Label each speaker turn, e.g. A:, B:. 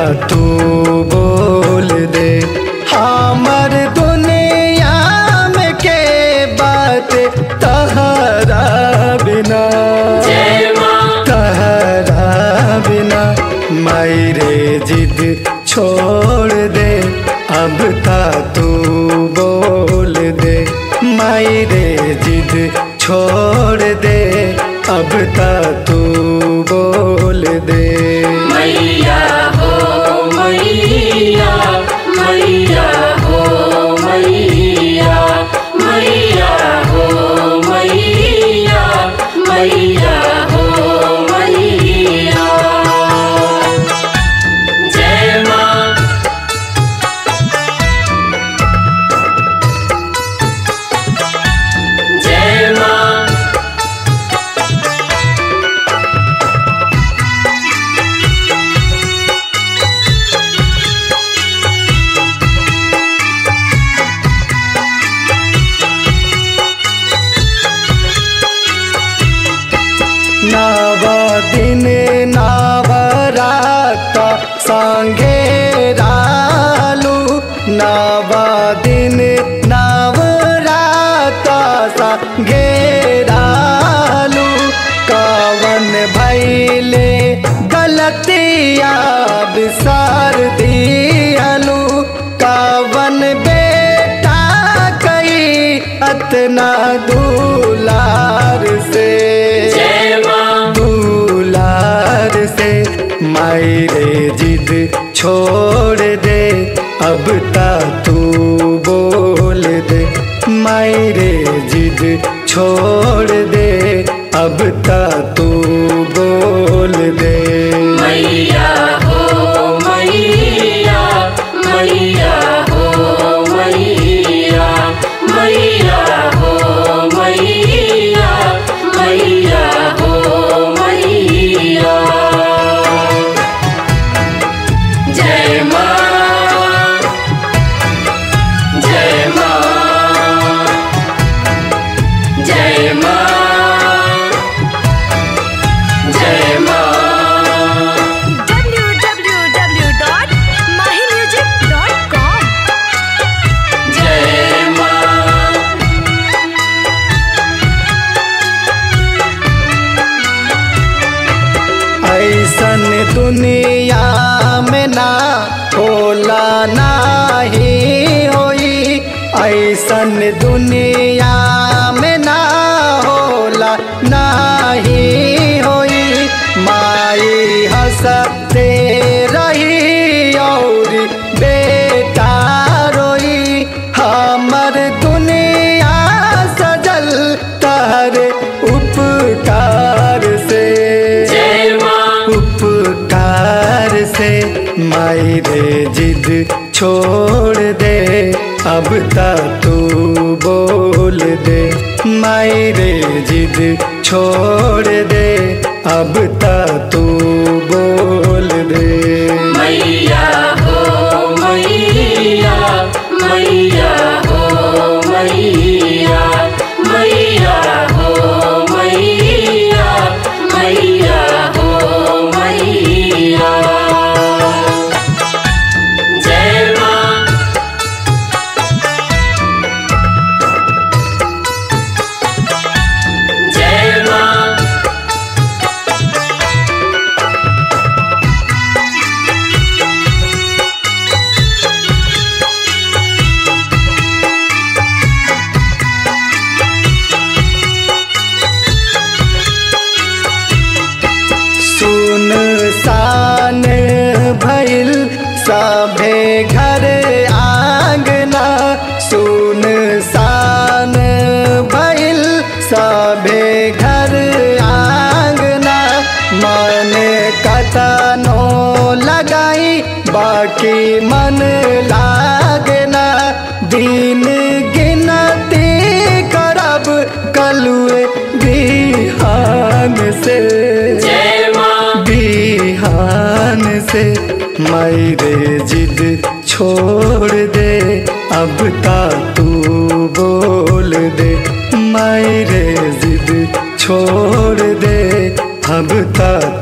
A: तू बोल दे हमर दुनिया में के बात तहरा बिना
B: जय माँ
A: तहरा बिना मेरे जिद छोड़ दे अब ता तू बोल दे मेरे जिद छोड़ दे अब ता तू बोल दे
B: मैया हो मैया मैया हो मैया मैया हो मैया मैया हो मैया जय माँ जय माँ
A: नव दिन नवरात संगे रालू नव दिन नवरात संगे रालू कवन भैले गलतिया बिसार दियालू कवन बेटा कई अतना दूलार से
B: जय माँ
A: दुलार से मायरे जिद छोड़ दे अब ता तू बोल दे मायरे जिद छोड़ दे अब ता तू बोल दे
B: मैया हो मैया मैया हो मैया मैया हो मैया मैया हो मैया जय माँ जय माँ जय माँ जय माँ
C: www.mahimusic.com
B: जय माँ
A: ऐसन दुनिया में ना होला नाही होई ऐसन दुनिया में ना होला नाही होई माई हंसते रही और बेटा रोई हमर दुनिया सजल तहर उपकार से
B: जय माँ
A: उपकार से मायरे जिद छोड़ दे अब ता तू बोल दे मायरे जिद छोड़ दे अब ता तू बोल दे
B: मैया हो मैया मैया हो मैया मैया हो मैया मैया हो मैया जय माँ जय माँ
A: सुन सान भइल सभे घर आंगना सुन सान भइल सभे घर आंगना मन कतनो लगाई बाकी मन लागना दिन गिनती करब कलुए बिहान से
B: जय माँ
A: बिहान से मेरे जिद छोड़ दे अब ता तू बोल दे मेरे जिद छोड़ दे अब ता